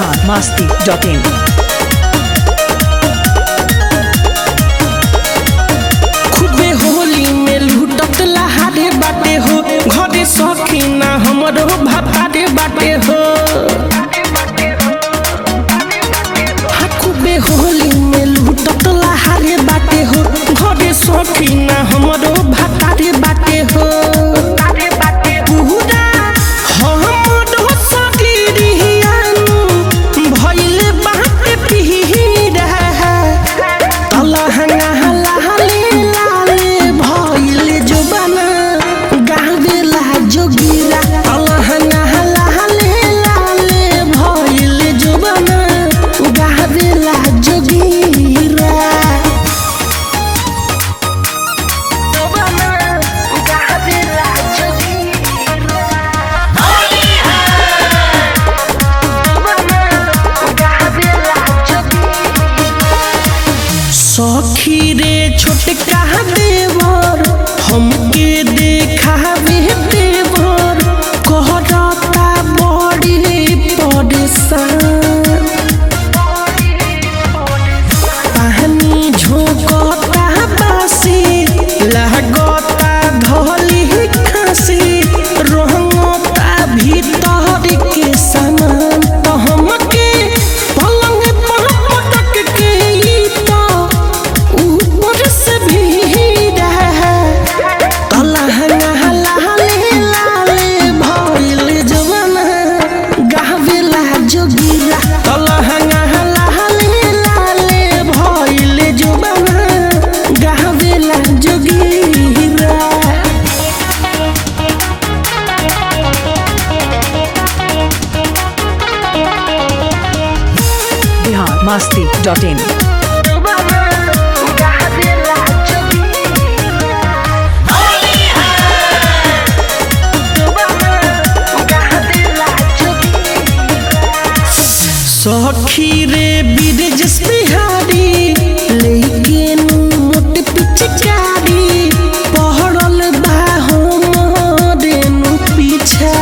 Bihar Masti dot in खूबे होली में लूटत लहारे बाटे हो घरे सखी ना हमरो भातारे बाटे हो हाँ, खूबे होली में लूटत लहारे बाटे हो घरे सखी ना हमरो भातारे बाटे हो पूरा हमरो शरीरियानु भइले बाटे पीरा तलहंगा लाले लाले भइले जुबाना गावेला जोगिरा तलहंगा लाले लाले भइले जुबाना गावेला जोगिरा जुबाना गावेला जोगिरा सखी रे छोटका देवर हमके देखावे देवर कहता बड़ी परेशान पानी झोंकता बासी लागता धली खासी रंगता भीतर के सामान तो हमके पलंग पर पटक के ई तो ऊपर से भीड़ा तलहंगा लाले लाले भइल जवाना गावेला जोगिरा तलहंगा लाले लाले भइल जवाना गावेला जोगिरा बिहार मस्ती डॉट इन सखी रे बिरजस बिहारी लेकिन मोट पिचकारी पहड़ल बा हमरे नु पीछा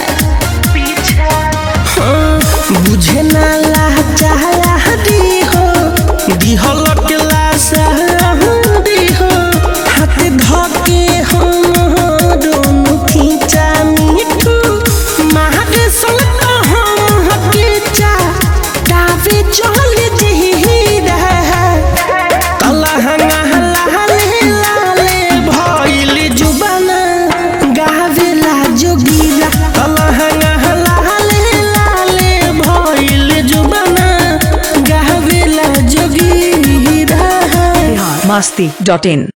हाँ, बुझे ना ला चाहती हो दिहल के लासारी हो हाथ धके हम दोनों खींचा मीठू मारे सलत हम हके चा टावे चल जहीरा तलहंगा लाले लाले भइल जुबाना गावेला जोगिरा तलहंगा लाले लाले भइल जुबाना गावेला जोगिरा बिहार मस्ती डॉट इन